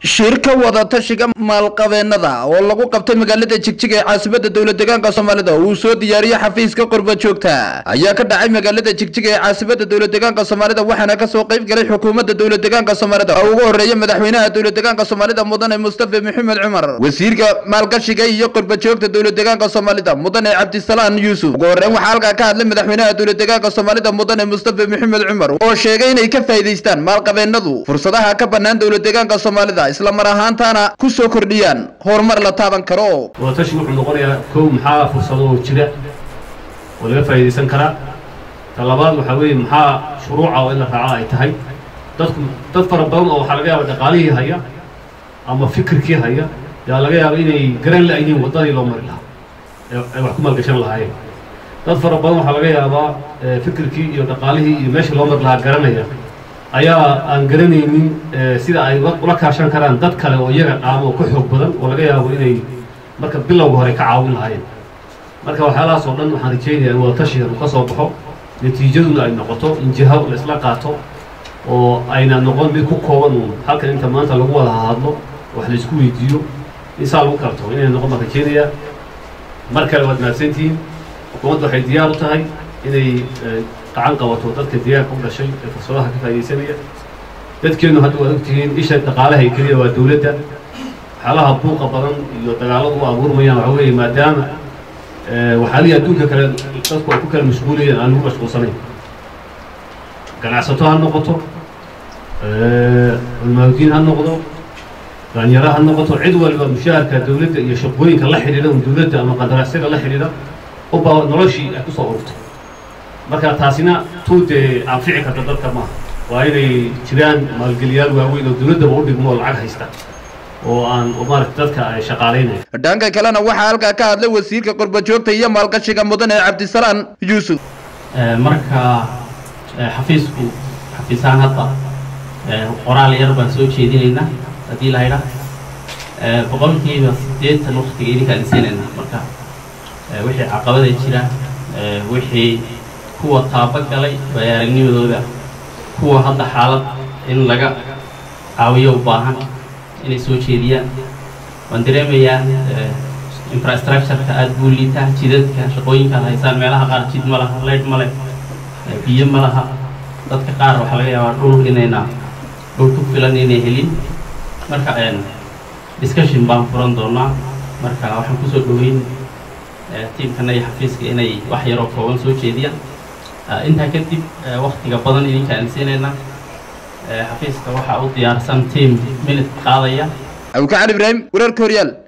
shirka wadatashiga maalqabeennada oo lagu qabtay magaalada jigjiga ee caasimada dowla deegaanka soomaalida uu soo diyaariyey xafiiska qurba joogta ayaa ka dhacay magaalada jigjiga ee caasimada dowla deegaanka soomaalida waxaana kasoo qayb galay xukuumadda dowla deegaanka soomaalida oo ugu horeeya madaxweynaha dowla deegaanka soomaalida mudane mustafa maxamed cumar wasiirka maalgashiga iyo qurba joogta dowla deegaanka soomaalida mudane cabdisalaan yuusuf ugu horeyn waxaa halkaa ka hadlay madaxweynaha dowla deegaanka soomaalida mudane mustafa maxamed cumar oo sheegay inay ka faa'iidaystaan maalqabeennadu fursadaha ka bannaan dowla deegaanka soomaalida isla mar ahaantaana ku soo kordhiyaan horumar la taaban karo wadatashi wuxuu noqonayaa kow maxaa fursado oo jira oo laga faa'iidaysan karaa ta labaad waxaa weeye maxaa shuruuca oo in la raaco ay tahay dadku dad fara badan oo waxaa laga yaaba dhaqaalihii haya ama fikirkii haya yaa laga yaaba inay garan la'yihiin waddadii loo mari lahaa ee ay wax ku maalgashan lahaayeen dad fara badan waxaa laga yaabaa fikirkii iyo dhaqaalihii iyo meeshii loo mari lahaa garanaya ayaa aan garanaynin sida ay ula kaashan karaan dad kale oo iyaga qaamo oo ka xoog badan oo laga yaabo inay marka bilowga hore ka caawin lahaayeen marka waxyaalahaas oo dhan waxaan rajaynayaa in wadatashigan uu ka soo baxo natiijaduna ay noqoto in jiha la isla qaato oo ayna noqon mid ku kooban uun halkan inta maanta lagu wada hadlo wax la isku weydiiyo in saa lagu karto inay noqon baan rajaynayaa mar kale waad mahadsantihiin xukuumadda waxay diyaar u tahay inay gacan qabato dadka deegaanka u dhashay ee fursadaha ka faa'iidaysanaya dadkeennu hadda waad ogtihiin isha dhaqaalaha ay keliya waa dowladda waxyaalaha buuqa badan iyo dagaaladu u abuurmayaan waxa weeye maadaama waxyaalihii adduunka kale dadku ay ku kala mashquulayeen aan lagu mashquulsanayn ganacsato ha noqoto culmaaudiin ha noqdo daanyaro ha noqoto cid waliba mushaharka dowladda iyo shaqooyinka la xidhiidha un dowladda ama qandaraasyada la xidhiidha uba noloshii ay kusoo ururto marka taasina tuu dee anfici karta dadka maaha waa inay jiraan maalgeliyaal waaweyn oo dowladdaba u dhigmo oo lacag haysta oo aan maarata dadka ay shaqaalaynaya dhanka kalena waxaa halkaa ka hadlay wasiirka qurba joogta iyo maalgashiga mudane cabdisalaan yuusuf marka xafiisku xafiisaan hadda qoraal yar baan soo jeedinaynaa haddii la haydha boqolkiiba siddeetan waktiga idinkaan siinayna marka wixii caqabada jira wixii kuwa taaba galay bayaaragnimadooda kuwa hadda xaalad in laga caawiyo u baahan inay soo jeediyaan waan dareemayaa infrastructureka aada buu liitaa jidadka shaqooyinkaad haysaan meelaha qaar jid ma laha leydh ma leh biyo ma laha dadka qaar waxaa laga yaabaa dhul inayna dhul ku filan inay helin marka discussion baan furan doonaa marka waxaan kusoo dhoweyn tiimkana iyo xafiiska inay wax yaroo kooban soo jeediyaan intaa kadib waktiga badan idinkaan siinayna xafiiska waxaa u diyaarsan tiam minute qaadaya abukacali ibraahim wararka horyaal